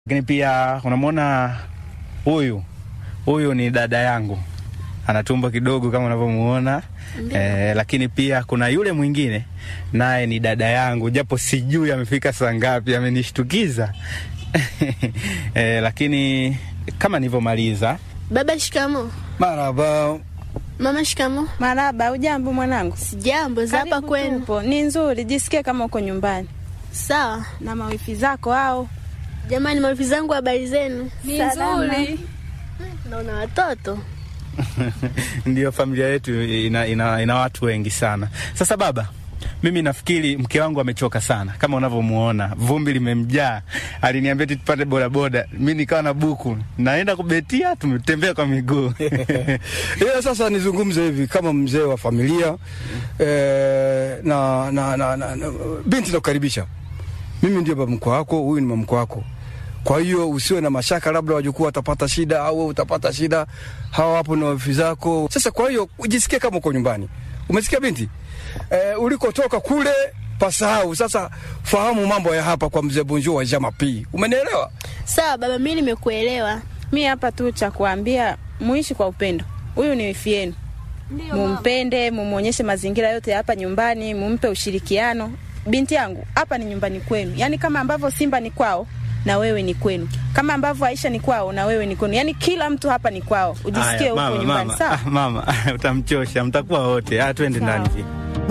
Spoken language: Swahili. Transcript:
Lakini pia unamwona huyu huyu ni dada yangu, ana tumbo kidogo kama unavyomuona eh, lakini pia kuna yule mwingine naye ni dada yangu, japo sijui amefika saa ngapi, amenishtukiza eh, lakini kama nilivyomaliza Baba shikamo. Maraba. Mama shikamo. Maraba, ujambo mwanangu? Sijambo, za hapa Karibu kwenu. tupo. Ni nzuri, jisikie kama uko nyumbani. Sawa. Na mawifi zako hao? Jamani, mawifi zangu, habari zenu? Ni nzuri. Naona watoto. Ndiyo, familia yetu ina, ina, ina watu wengi sana. Sasa baba, mimi nafikiri mke wangu amechoka sana, kama unavyomuona vumbi limemjaa. Aliniambia eti tupate bodaboda, mi nikawa na buku, naenda kubetia, tumetembea kwa miguu Ila sasa nizungumze hivi kama mzee wa familia eh, na, na, na, na, na binti nakukaribisha. Mimi ndio baba mkwe wako, huyu ni mama mkwe wako. Kwa hiyo usiwe na mashaka, labda wajukuu watapata shida au wewe utapata shida. Hawa hapo na wifi zako. Sasa kwa hiyo ujisikie kama uko nyumbani. Umesikia binti? Eh, ulikotoka kule pasahau. Sasa fahamu mambo ya hapa kwa mzee Bonjour wa Jama P. Umenielewa? Sawa baba, mimi nimekuelewa. Mi hapa tu cha kuambia muishi kwa upendo. Huyu ni wifi yenu, mumpende, mumwonyeshe mazingira yote ya hapa nyumbani, mumpe ushirikiano. Binti yangu, hapa ni nyumbani kwenu, yaani kama ambavyo Simba ni kwao na wewe ni kwenu, kama ambavyo Aisha ni kwao na wewe ni kwenu, yaani kila mtu hapa ni kwao. Ujisikie Aya, huko mama, nyumbani, mama, sawa? ah, mama utamchosha, mtakuwa wote. Ah, twende Sawa. ndani.